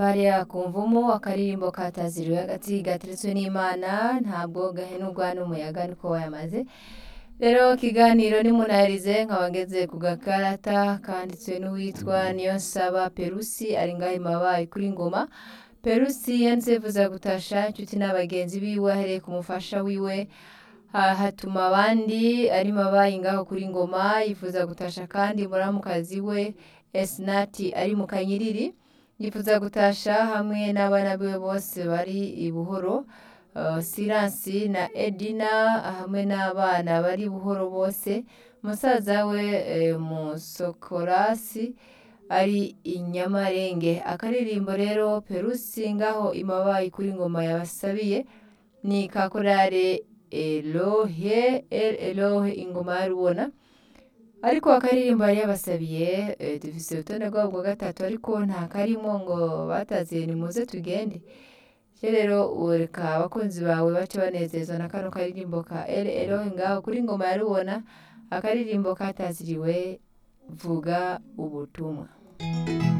hariya ku mvumu akaririmbo kataziriwe agati gateretswe n'imana ntabwo gahenurwa n'umuyaga niko wayamaze rero ikiganiro nimunahirize nkaba ngeze ku gakarata kanditswe n'uwitwa niyonsaba perusi ari ngaho imabaye kuri ngoma perusi yanditse yifuza gutasha inshuti n'abagenzi biwe ahereye ku mufasha wiwe ha- hatuma abandi ari mabaye ngaho kuri ngoma yifuza gutasha kandi muramukazi we esinati ari mu kanyiriri yifuza gutasha hamwe n'abana biwe bose bari i buhoro Uh, siransi na edina hamwe n'abana bari buhoro bose musaza we eh, musokorasi ari inyamarenge akaririmbo rero perusi ngaho imabaye kuri ngoma yabasabiye ni kakorare elohe el elohe ingoma ya rubona ariko akaririmbo yari yabasabiye eh, dufise urutonde rwabo bwa gatatu ariko nta karimo ngo bataziye nimuze tugende rero ureka abakunzi bawe bace banezezwa na kano karirimbo ka el elohe ngaho kuri ngoma ya rubona akaririmbo kataziriwe vuga ubutumwa